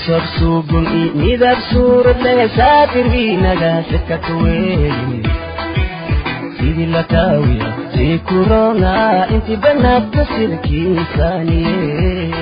nasab suugun i midab suurad leh saabirwiinaga sikakaweyn sidii lakaawiya sii kurona inti banaadka sirkiisaaniye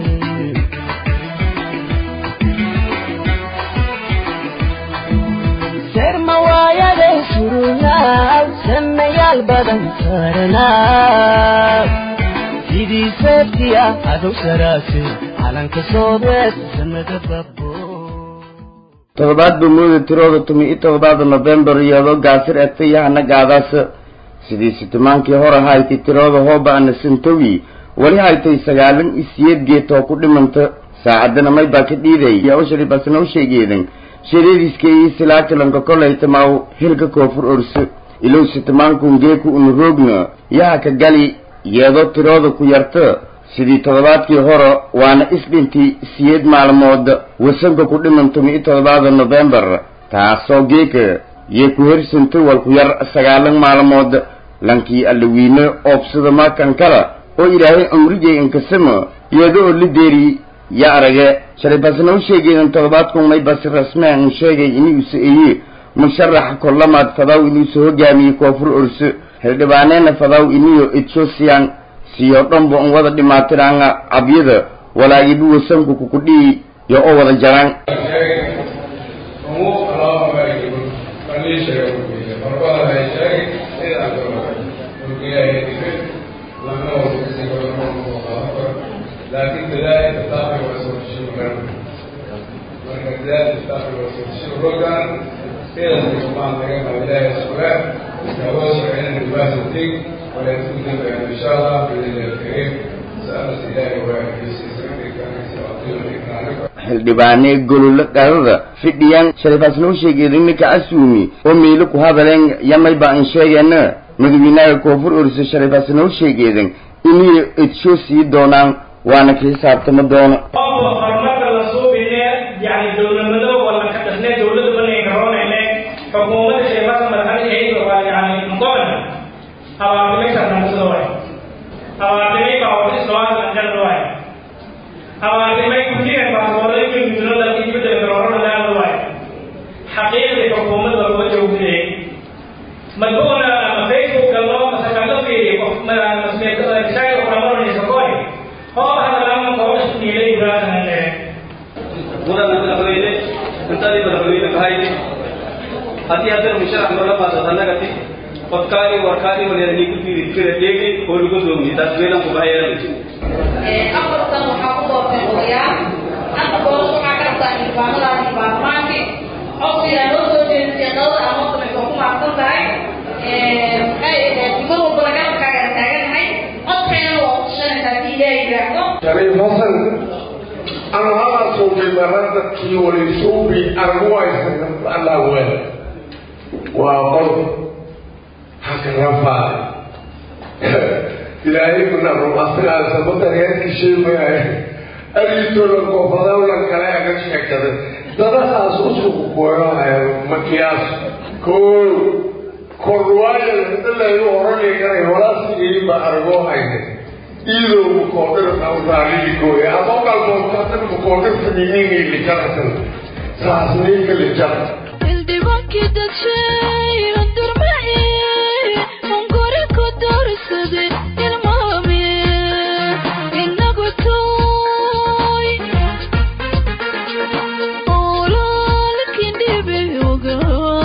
sermawaayade surunaaw samayaal badan saaranaab sidii seeftiya adow saraase calanka soobeed samada babo toddobaad buu mooda tirooda tumi i toddobaada nofembar iyadoo gaasir egtayahana gaadaas sidii sitimaankii hor ahayti tirooda hooba ana santowi weli haytay sagaalan isiyeed geetoo ku dhimanta saacadana may baa ka dhiiday yaa u sharibasna u sheegeedan sheedeediska iyo silaakilanka kolayta maaw hilka koofur orso ilow sitimaankuun geeku unu roogna yaha ka gali yeedoo tirooda ku yarta sidii toddobaadkii hore waana isdhintii siyeed maalmood wasanka ku dhiman tumi i toddobaada nofembar taasoo geeka yee ku hersanta walku yar sagaalan maalmood lankii allawiine oobsada maakan kala oo ilaahay amrijay inkasama iyada oo la deeri ya arage sharibasna u sheegeedan toddobaadkun may basi rasmeen u sheegay inuusa eye musharaxa kollamaad fadaw inuusa hogaamiyey koonfur orso xildhibaaneena fadaw iniyo ethosian siyo dhanba un wada dhimaatiraanga cabyada walaagibu wasanku kukudhii yo oo wada jaraan لكن بداية الطاقة والسوشيال marka dadaalka istaafka wasooshada rogan sidaas kumaan laga qabilaha sugaan iskawada socdeen university walakin dambean insha allah biidnillahi alkariim saalas ilaahay waa xildhibaane gololo dhalada fidhiyaan sharifaasna u sheegeeda ninka asuumi oo meelo ku hadaleen yamay baa in sheegeena madaxweynaha koonfur orisa sharifaasna u sheegeedan inay edsho sii doonaan waana ka xisaabtama doono horumarka la suubine yani dowladnimada wala ka dhasne dowladda banay garoonayne xukuumadda sheekada madaxweynaheeda waa yani muqoran abaartimay sarnamsada waay abaartimay baawadis loo anjada waay abaartimay kujiran baasaboorada jumjumada isbedel garoorada laada waay xaqiiqdii xukuumadda laguma joogtay madbuuna ama facebook galno masakalo fiiri masmeesaga kulamarnaysa koy oo hadalama kooda niilay guraasanae mudan madaxweyne intadii madaxweyne kahaydi haddii haddana musharax marla baasad annagati qofkaani warkaani waleerani ku fiiri kira dheegi oo lagu doomiye taas meelan ku bahayaanayso afartan waxaa ku doortay odayaal hadda boos waxaa ka rabtaa xildhibaanadaasi baarlamaankii codsigaa loo soo jeedisay qadada amoodana waa ku maadsan tahay mar walbana garabkaaga taaganahay codkayna waa utushanaysaa si ilaahay yidhaahdo shariif hasan anu halaasuubay maradadkii walisuubi arguwaysan allah wel waa qol haka rafaad ilaahay kuna rumaasinaasa badaryeerkii sheegaya ariitoola goofadawla kale aga sheekaday dadahaas usugu gooyohaya makiyaas koo korwaaya hadalayu oranay garay walaasigeyin baa argoo hayne iidow mukoodhir awraalidikooya ama galmoodkaatan mukoodhir faniiningay lijaratan saasniinka lijar xildhibaankii dadshay durmaci hunguri ku doorsaday ilmaami inagu tooy ololkii dhibiyoga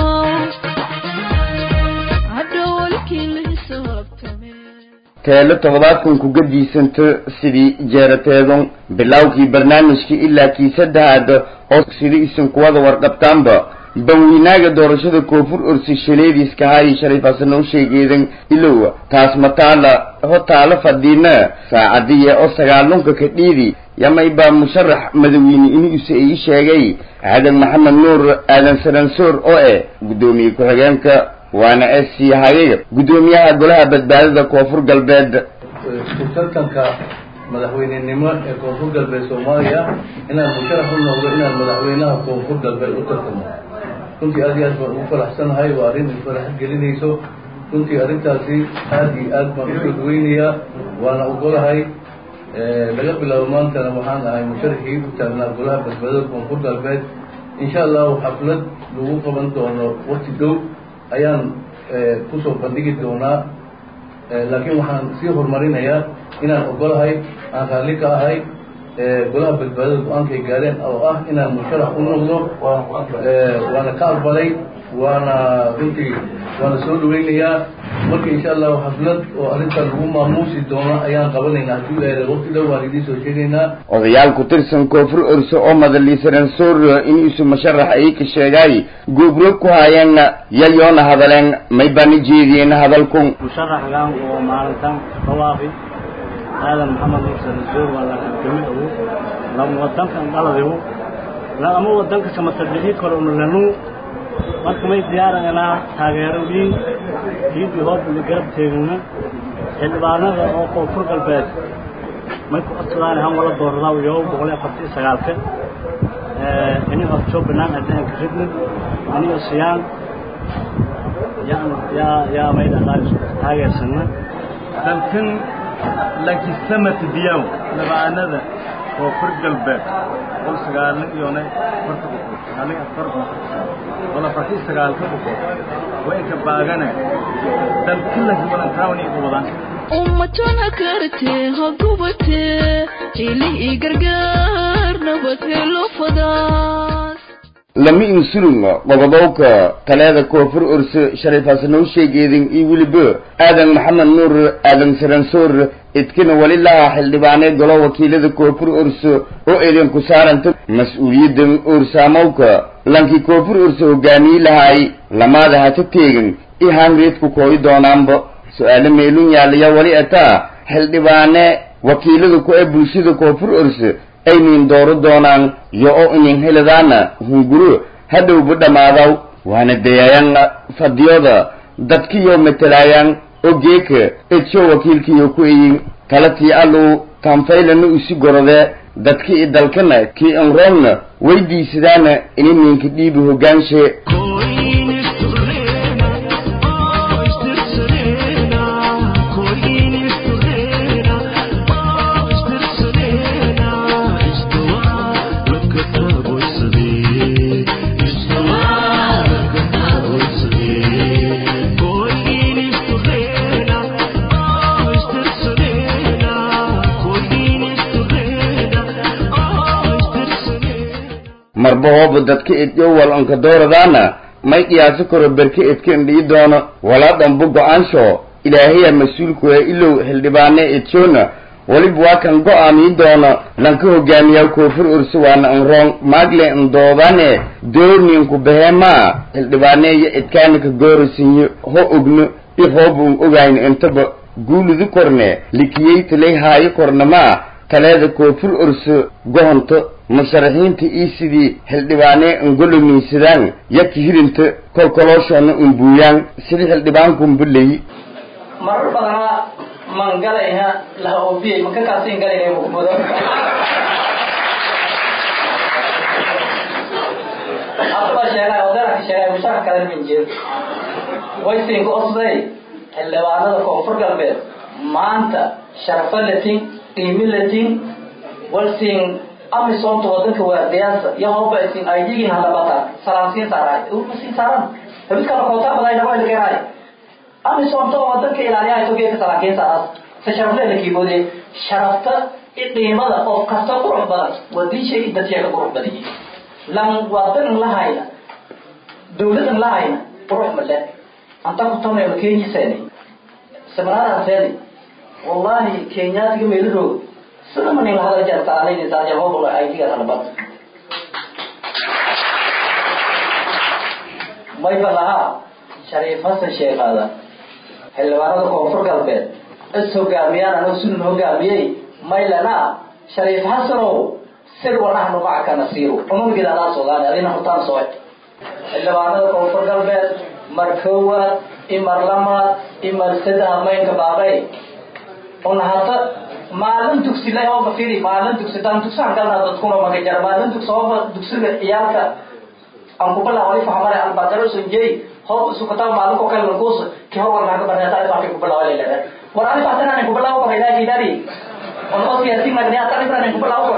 hadhowlkii la hisaabtame teelo toddobaadkan ku gadiisanto sidii jeerateedon bilowkii barnaamijkii ilaa kii saddexaad oo sida isin kuwada warqabtaanba banweynaaga doorashada koonfur orsi shaleediiska haayi shariifasana u sheegeedan ilow taas mataala ho taalo fadhiina saacadiya oo sagaalunka ka dhiidi yamay baa musharax madaxweyne inuusa ii sheegay aadan maxamed nuur aadan saransoor oo eh guddoomiye ku-xigeenka waana s c hayay guddoomiyaha golaha badbaadada koonfur galbeed tartanka madaxweynenimo ee koonfur galbeed soomaaliya inaan musharax u noqdo inaan madaxweynaha koonfur galbeed u tartamo runtii aad iyo aad baan ugu faraxsanahay waa arrin faraxad gelinayso runtii arrintaasi aad iyo aad baan usoo dhaweynayaa waana ogolahay laga bilaabo maantana waxaan ahay musharaxii u taagnaa golaha badbaadada koonfur galbeed insha allahu xaflad lagu qaban doono wakti dhow ayaan kusoo bandhigi doonaa laakiin waxaan sii horumarinayaa inaan ogolahay aan raalli ka ahay golaha badbaadada go-aankay gaareen oo ah inaan musharax u noqdo waana ka aqbalay waana runtii waana soo dhaweynayaa marka insha allahu xaflad oo arrintaa lagu maamuusi doono ayaan qabanaynaa hadduu ilaahay waqti dhow waan idiin soo sheegaynaa odayaal ku tirsan koonfur orso oo madaliisaran soorrio in isu musharax ay ka sheegay guubro ku haayeenna yayoona hadaleen may bani jeediyeen hadalkun musharaxgan oo maalintan dhawaafi aadan maxamed mursal zoor waa la halgamay agu lama wadankan dhaladigu ama wadanka samatardhixii kale una lanu marka may diyaarananaa taageero wiin diidii hoobuli garab teegana xildhibaanada oo koonfur galbeed may ku codsadaan han wala dooradaa iyo boqol iyo afartii sagaalka ini horjo banaan addaanka ridna aniyo siyaan yaa yaa yaa may dhaqaal taageersana dalkan lakisamata diyaw labaanada koonfur galbeed boqol sagaalna iyona farta boqol halin afar wala farti sagaalka boqol waa inka baagana dalkilasi walantaawani igu wadaan ummatana kartee ha gubatee jili ii gargaar nabad helo fadaas lama insulung qodobowka taleeda koonfur orse sharif hasanoo sheegeedin iyo weliba aadan maxamed nuur aadan saransoor idkina wali lahaa xildhibaanee golo wakiilada koonfur orse oo idinku saaranta mas-uuliyaddan oorsaamowka lankii koonfur orse hogaamiye lahaay lamaada hata teegin i hangreedku kooyi doonaanba su-aale meelun yaallaya wali ataa xildhibaane wakiilada ku ee bulshada koonfur orse aynin dooro doonaan yo oo inin heladaana hunguro hadhowba dhammaadaw waana dayaayaan fadiyooda dadkiyo matalaayaan oo geeka edsho wakiilkiyo ku eyin talatii allu tanfaylana usi gorode dadki i dalkana kii inroogna weydiisadaana ini ninka dhiibi hogaanshe marba hooba dadka idyo wal onka dooradaana may qiyaaso karo berke idkan dhii doono walaa dhanbo go-aansho ilaahaya mas-uulku ee ilow xildhibaane idshona weliba waa kan go-aamii doono lanka hogaamiyaa koonfur orse waana nroong maagle ndoodane doorninku behemaa xildhibaane iyo idkaanika goorasiinyo ho ogno i hooba un ogayno intaba guuludu korne likiyeytalay haayo kornamaa taleeda koonfur orse gohonto musharaxiinta ii sidii xildhibaane ngolomiisadaan yaka hirinta kolkolooshona unbuuyaan sidii xildhibaankunbuley marar badanaa man galayna laha oobiyey maka kaasin galayna mudan hadaba sheegay odeerka sheegay musharax kale min jir waysinka osday xildhibaanada koonfur galbeed maanta sharafo latin qiimi latin walsin amisoonta wadanka waardiyaasa iyo hobasin ay digin halabata salaamsiin saaraay usin saaran habidkala koota baday dhabo ilkeeraay amisoonta oo wadanka ilaaliyahay togeeka salaakiin saaraas se sharafleeda kiiboode sharafta i qiimada qof kasta qurux badan wadishay dadkeeka qurux badiyay lan wadan lahayna dawladan lahayna qurux male anta ku tamayno kenyiseeni seminaaraaseni wallahi kenyaatiga meelahooda sida manin lahadal jartaanaynisaajahoobuga aydiga halbad mayba lahaa shariif hasan sheekhaada xildhibaanada koonfur galbeed is hogaamiyaan anoo sunan hogaamiyey maylana shariif hasanow sir wanaxnu macaka nasiiru umamgeed adaa soogaani adina hutaan soe xildhibaanada koonfur galbeed mar koowaad imar lamaad imar saddex maynka baabay una hata maalin dugsilay ooba firi maalin dugsi daan dugsahan galna dadkuna magajar maalin dugsi ooba dugsiga ciyaalka aan kubala wali fahmare aan bakaro sunjey hoob sukata maalin ko kale lagus ki hor war naga barnata ay baaki kubala wali lere war ani baatana ni kubala ooba ilaa gidari on oo siyaasiin nagniya talisan ku balaaw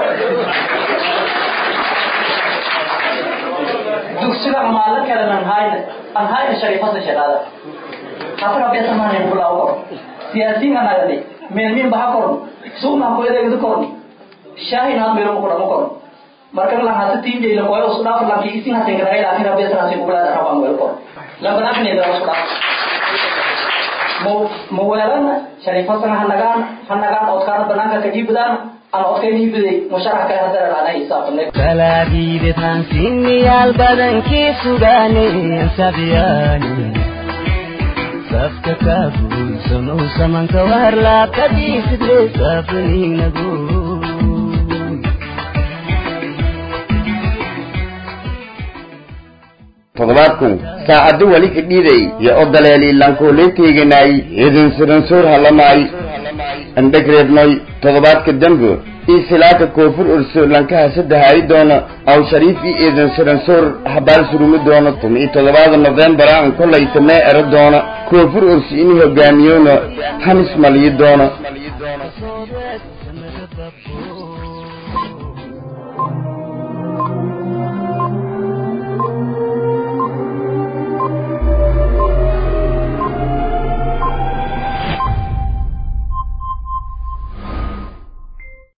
dugsiga maalin kale nan hayne an hayne sharifada shadaada hafra besa mane ku balaaw siyaasiin nagni meel min baha koron suuna ko edeegdu koron shaahin aad meelo ku dhamo koron marka la hasa tiinje ila koyo usku dhaaf lanki isin hasen kada ila tira besa nasi ku balaaw rabaan weel koron lambana ne da usku dhaaf mo mo weelana sharifada hanagaan hanagaan odkaan banaanka ka jibdaan aan odkayni biday musharax kale hadda raanay isaabne kalaadiidetaan sinniyaal badankii sugaaneen sabyaani safka kaafuulsanow samanka warlaa kadiisidre saafaniinagu toddobaadkun saacaddu weli idhiday iyo o daleeli lankooleytayganay idin siransoor halamaay andhegreebnoy toddobaadka dambo ii silaaka koonfur urso lankaha saddehaay doono aw shariif ii eedan siransoor habaal surumi doono tumi iyo toddobaada nofembara an kolayta mee ero doono koonfur urso inuu hogaamiyoono hanis maliyi doono